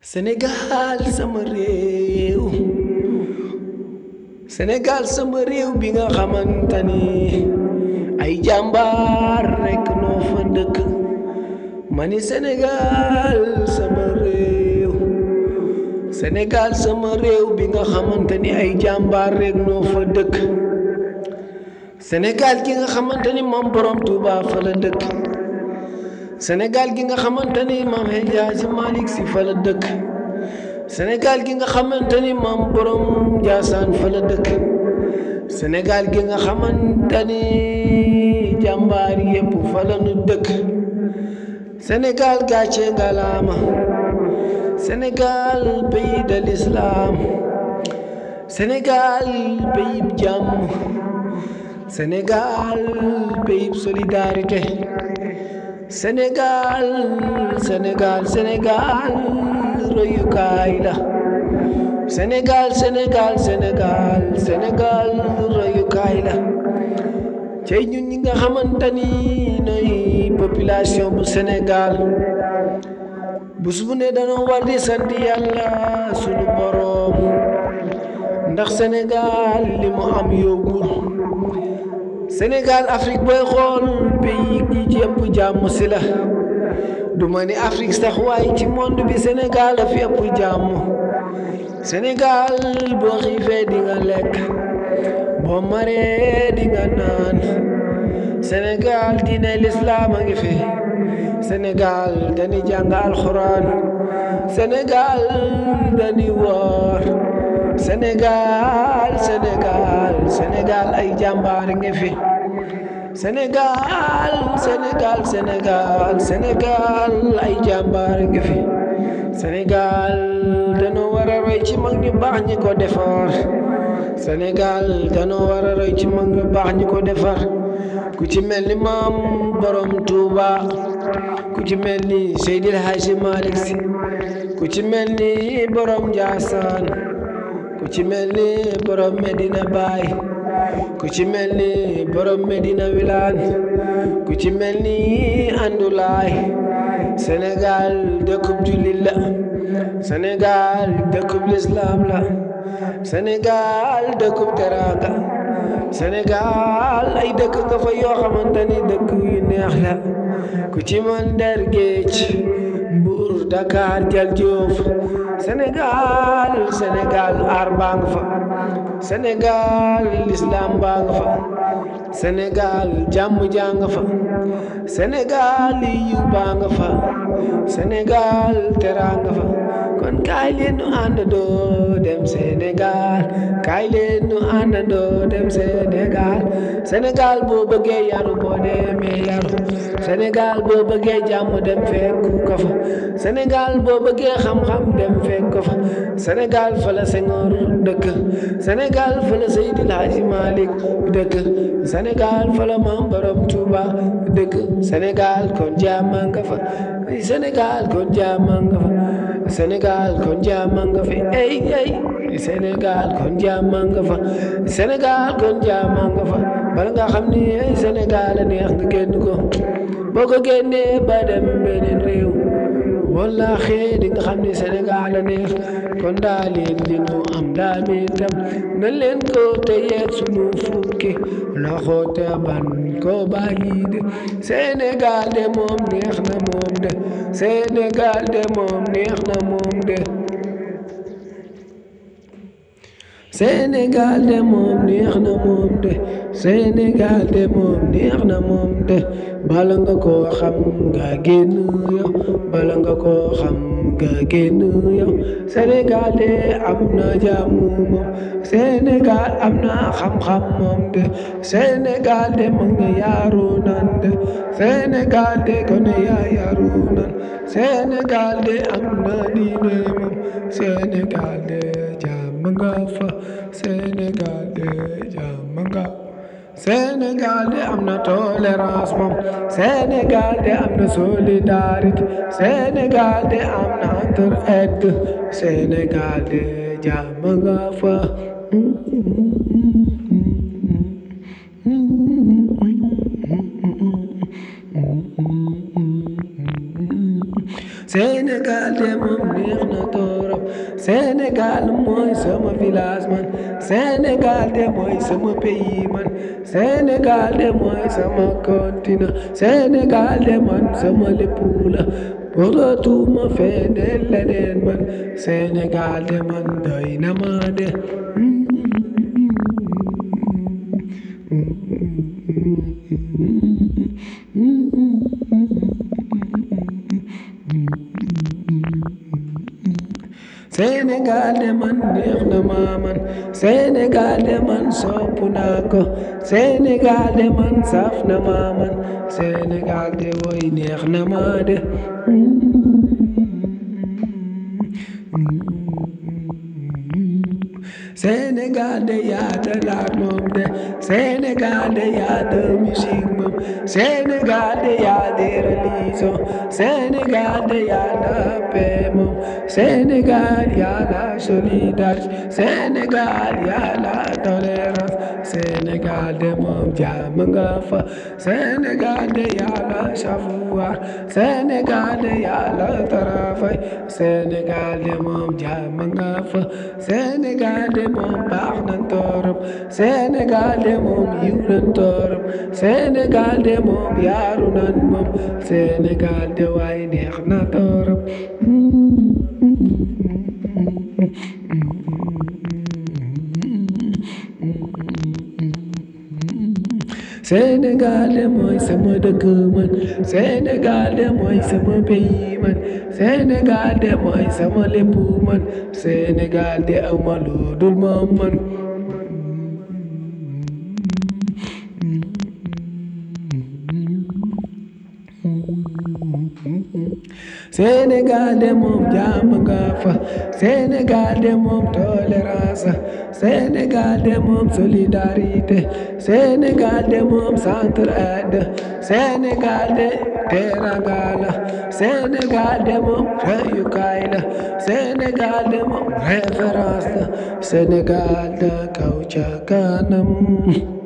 Sénégal sama réew Sénégal sama réew bi nga xamante ni ay jàmbaar rekk noo fa dëkk ma ni Sénégal sama réew Sénégal sama réew bi nga xamante ni ay jàmbaar rekk noo fa dëkk Sénégal gi nga xamante ni moom borom Touba fa la dëkk Sénégal gi nga xamante ni maam El Hadji Malick Sy fa la dëkk Sénégal gi nga xamante ni maam borom Ndiassane fa la dëkk Sénégal gi nga xamante ni jàmbaar yépp fa la nu dëkk Sénégal gàcce ngalaama Sénégal pays de l'islam Sénégal pays jàmm Sénégal pays solidarité Sénégal Sénégal Sénégal royukaay la Sénégal Sénégal Sénégal Sénégal royukaay la cey ñun ñi nga xamante ni nooy population bu Sénégal bés bu ne dañoo war di sant yàlla sunu boroom ndax Sénégal li mu am yóbbul Sénégal Afrique booy xool pays yi ci ëpp jàmm si la du ma ni Afrique sax waaye ci monde bi Sénégal a fi ëpp jàmm Sénégal boo xiifee di nga lekk boo maree di nga naan Sénégal diine lislaam a ngi fi Sénégal dañuy jàng alxuraan Sénégal dañuy woor Sénégal Sénégal Sénégal ay jàmbaar ngi fi Sénégal Sénégal Sénégal Sénégal ay jàmbaar ngi fi Sénégal dañoo war a roy ci mag ñu baax ñi ko defar Sénégal dañoo war a roy ci mag ñu baax ñi ko defar ku ci mel ni maam borom Touba ku ci mel ni Seydil Hadji Malick Sy ku ci mel ni borom Ndiassane ku ci mel ni borom Medina Baye ku ci mel ni borom Medina Wilane ku ci mel ni Andoulaye Sénégal dëkkub jullit la Sénégal dëkkub lislaam la Sénégal dëkkub teraanga Sénégal ay dëkk nga fa yoo xamante ni dëkk yu neex la ku ci mën der géej Mbuur Dakar Jal Joof Sénégal Sénégal aar baa nga fa Sénégal lislaam baa nga fa Sénégal jàmm jaa nga fa Sénégal yiw baa nga fa Sénégal teraa nga fa kon kaay leen nu àndandoo dem Sénégal kaay leen nu àndandoo dem Sénégal Sénégal boo bëggee yaru boo demee yaru Sénégal boo bëggee jàmm dem fekk ko fa Sénégal boo bëggee xam-xam dem fekk ko fa Sénégal fa la Senghor dëkk Sénégal fa la Seydil Hadji Malick dëkk Sénégal fa la Maam Borom Touba dëkk Sénégal kon jàmm nga fa Sénégal kon jàmm nga fa Sénégal kon jàmm nga fa ey ey Sénégal kon jàmm nga fa Sénégal kon jàmm nga fa bala nga xam ni ay Sénégal a neex nga génn ko boo ko génnee ba dem beneen réew wallaahi di nga xam ni Sénégal a neex kon daa leen li nu am daa mi tam na leen ko téye sunu fukki loxo te ban ko bàyyi de Sénégal de moom neex na moom de Sénégal de moom neex na moom de Sénégal de moom neex na moom de Sénégal de moom neex na moom de bala nga koo xam nga génn yow bala nga koo xam nga génn yow Sénégal de am na jàmm moom Sénégal am na xam-xam moom de Sénégal de mag nga yaaru nan de Sénégal de gone yaa yaaru nan Sénégal de am na diine moom Sénégal de jàmm nga fa Sénégal de jàmm nga Sénégal de am na tolérance moom Sénégal de am na solidarité Sénégal de am na entraide Sénégal de jàmm nga fa Sénégal de moom neex na torop Sénégal mooy sama village man Sénégal de mooy sama pays man Sénégal de mooy sama continent Sénégal de man sama lépp la bëggatuma feneen leneen man Sénégal de man doy na ma de Sénégal de man neex na ma man Sénégal de man sopp naa ko Sénégal de man saf na ma man Sénégal de woy neex na ma de Sénégal de yaata laat moom de Sénégal de yaata musique moom Sénégal de yaata religion Sénégal de yaata paix moom Sénégal yaata solidarité Sénégal yaata tolérance Sénégal de moom jàmm nga fa Sénégal de yaata savoir Sénégal de yaata travail Sénégal de moom jàmm nga fa Sénégal de moom baax na torop Sénégal de moom yiw na torop Sénégal de moom yaaru nan moom Sénégal de waay neex na torop Sénégal de mooy sama dëkk man Sénégal de mooy sama pays man Sénégal de mooy sama lépp man Sénégal de awma lu dul moom man Sénégal de moom jàmm nga fa Sénégal de moom tolérance Sénégal de moom solidarité Sénégal de moom centraide Sénégal de teranga la Sénégal de moom royukaay la Sénégal de moom référence la Sénégal da kaw ca kanam